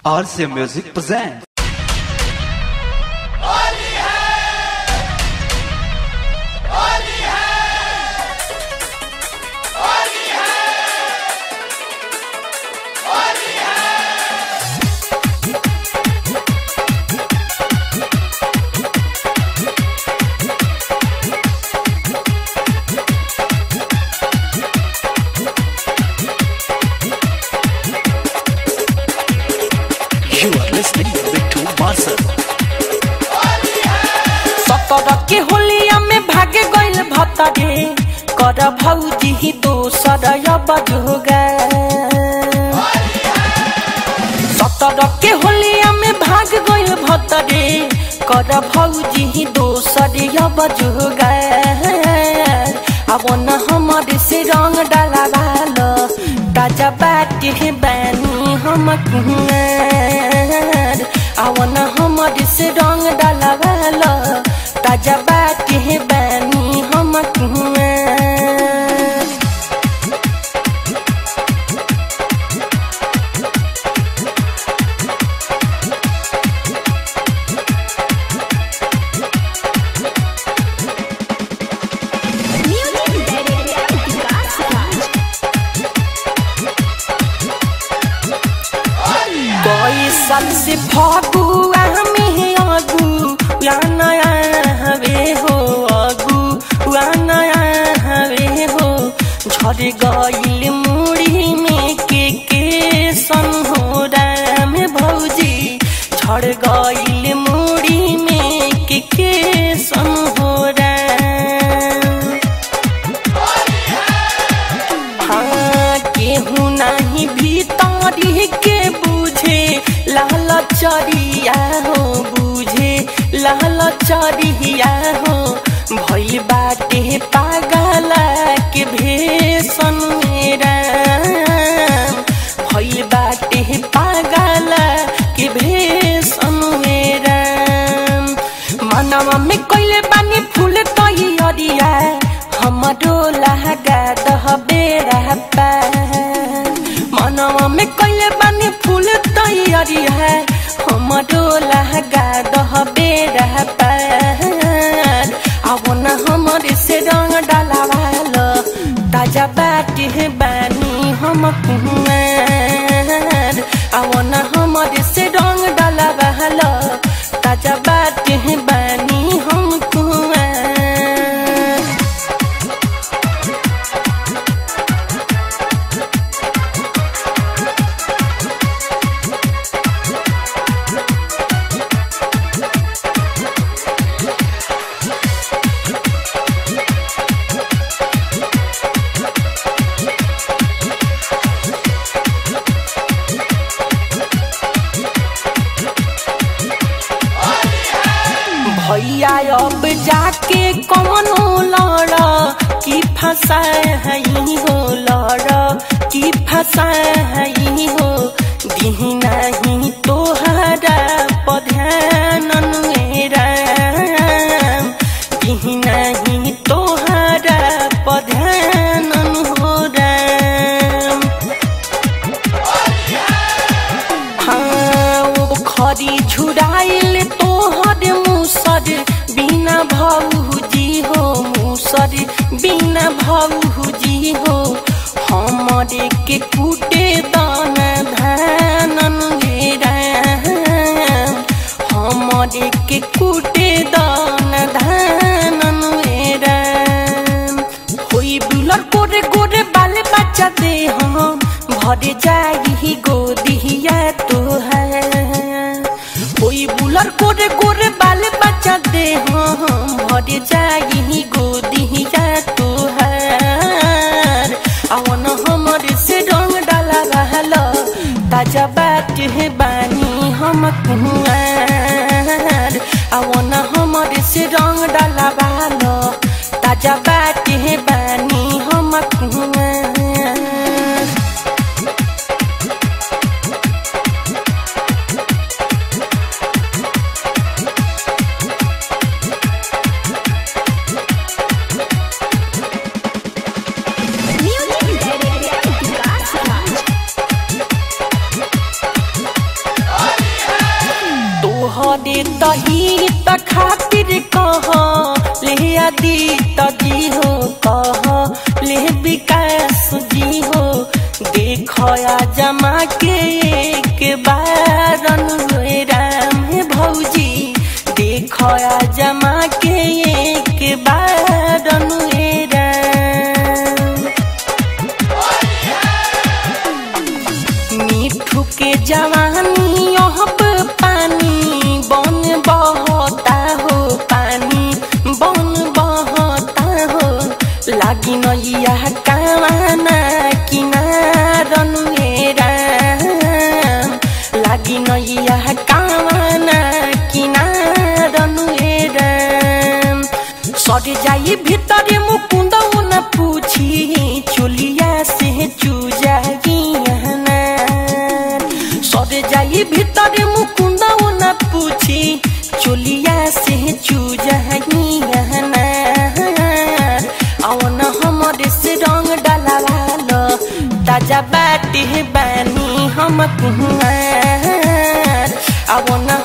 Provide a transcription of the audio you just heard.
RC Music presents. You are listening to Marcel. सतर के होलिया में भागे गइल भतरे कर भौजी ही दोसर बजोगा सतर के होलिया में भाग गइल भतरे कर भौजी ही दोसर बजोगा अब न हमारे से रंग डाला भालो ताजा बाटी है बैनी हम कुंवर अब न हमारे से रंग डाला भालो ताजा बाटी है बैनी हम कुंवर Music Director Vikas Raj. कोई साल से फगुआ में आगू या नया हवे हो आगू या नया हवे हो झड़ गइल मुड़ी में के के सन हो राम भौजी झड़ गइल मुड़ी में के के सन हो राम हाँ केहू नहीं भीतरी के बुझे लाल चरिया हो बुझे लाल चरिया हो भइल बाटे पागला के भेसन मेरा भइल बाटे पागला के भेसन मेरा मनवा में कइले बानी फूल तैयारिया हमरो लहगा दह बेरा पार मनवा में कइले बानी फूल तैयारिया हमरो लहगा दह बेरा पार अब न हमरे से रंग डाला वालो ताजा बाटी है बानी हम कुमार अब न हमरे से रंग डाला वालो ताजा बाटी है बानी हम कुमार भैया अब जाके कौनो लड़ की फंसा है हो लड़ की फंसा है हो दिही नहीं तोहरा पध्यान मेरा दिही नहीं तोहरा पध्यान हो राम हाँ वो खरी झुराइल तोहर मुसर बिना भौजी हो मुसर बिना भौजी हो हमरे के कूटे दाना धानन घेरा हमरे के कूटे दाना धानन घेरा होई बुलर गोरे गोरे बाल बच्चा दे हम भर जाई गोदिया तो है होई बुलर गोरे गोरे बाल बच्चा दे हम भर जाई गोदिया तो है अवन हमर से रंग डाला रहलो ताजा बात है बानी हम कुआर अवन हमर से रंग डाला रहलो ताजा बात है बानी हम कुआर Music Director Vikas Raj. करे तही त खातिर कह ले आदि तजी हो कह ले विकास जी हो देख आ जमा के एक बार अनुए राम भौजी देख आ जमा के एक बार अनुए राम मिठू के जवानी अब पानी बन बहता हो पानी बन बहता हो लागी नैया कावाना किनारन राम लागी नैया कावाना किनारन राम सर जाई भीतर मुकुंद न पूछी चुलिया से चुजाइना सर जाई भीतर मुकुंद न पूछी चुलिया से चुजाइना अवन हमरे से रंग डलावाल ताजा बाटे बानी हम कुहार अवन